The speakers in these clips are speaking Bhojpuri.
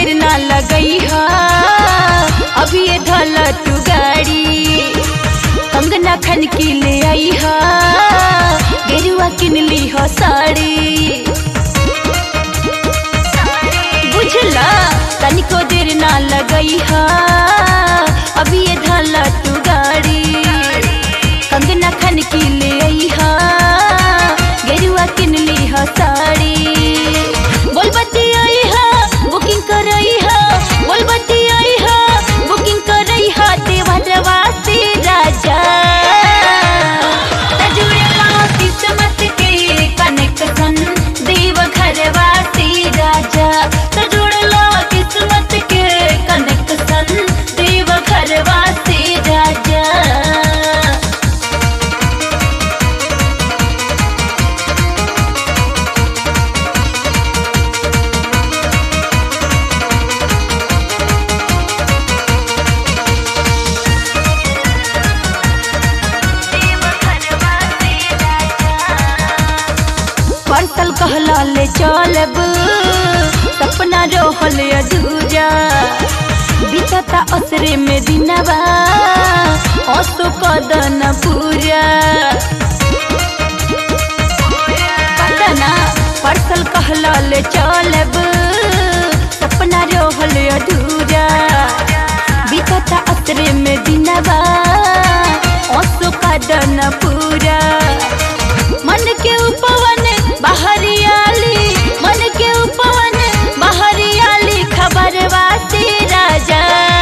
देर ना लगई हा अभी ये धल तू गाड़ी कंगना खन की ले आई हा गेरुआ किन ली हो साड़ी बुझला तनिको देर ना लगई हा अभी ये धल तू गाड़ी कंगना खन की ले आई हा गेरुआ किन ली हो साड़ी बोल बत्ती आई हा बुकिंग करई हा बोल बत्ती आई हा बुकिंग करई हा देवरवा से राजा तजुड़ला किस्मत के कनेक्शन देव घरवा से राजा तजुड़ला किस्मत के कनेक्शन देव घरवा से राजा परसल कहला ले चलब सपना रहल अधूरा बीतता असरे में दिनवा असो कदन पूरा पटना परसल कहला ले चलब सपना रहल अधूरा बीतता असरे में दिनवा असो कदन पूरा मन के उपवन बहरियाली मन के उपवन बहरियाली खबर वासी राजा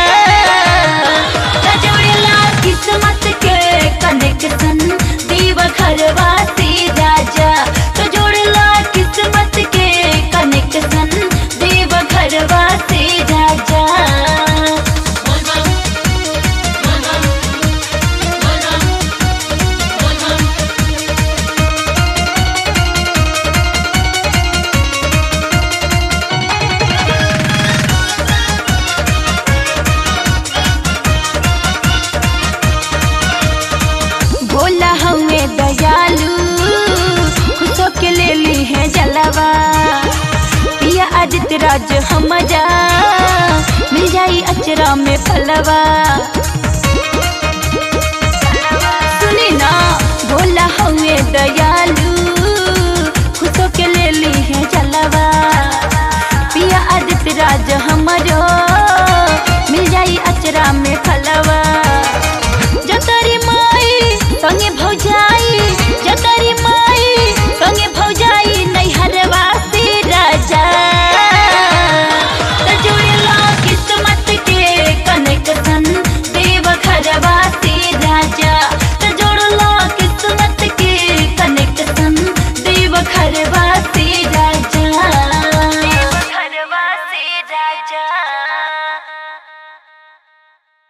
तजोड़ला किस्मत के कनेक्शन दीव घर वासी राजा तजोड़ला किस्मत के कनेक्शन दीव घर वासी राजा भोला हमें दयालु खुशो के ले ली है जलवा पिया आदित्य राज हम जा मिल जाई अचरा में फलवा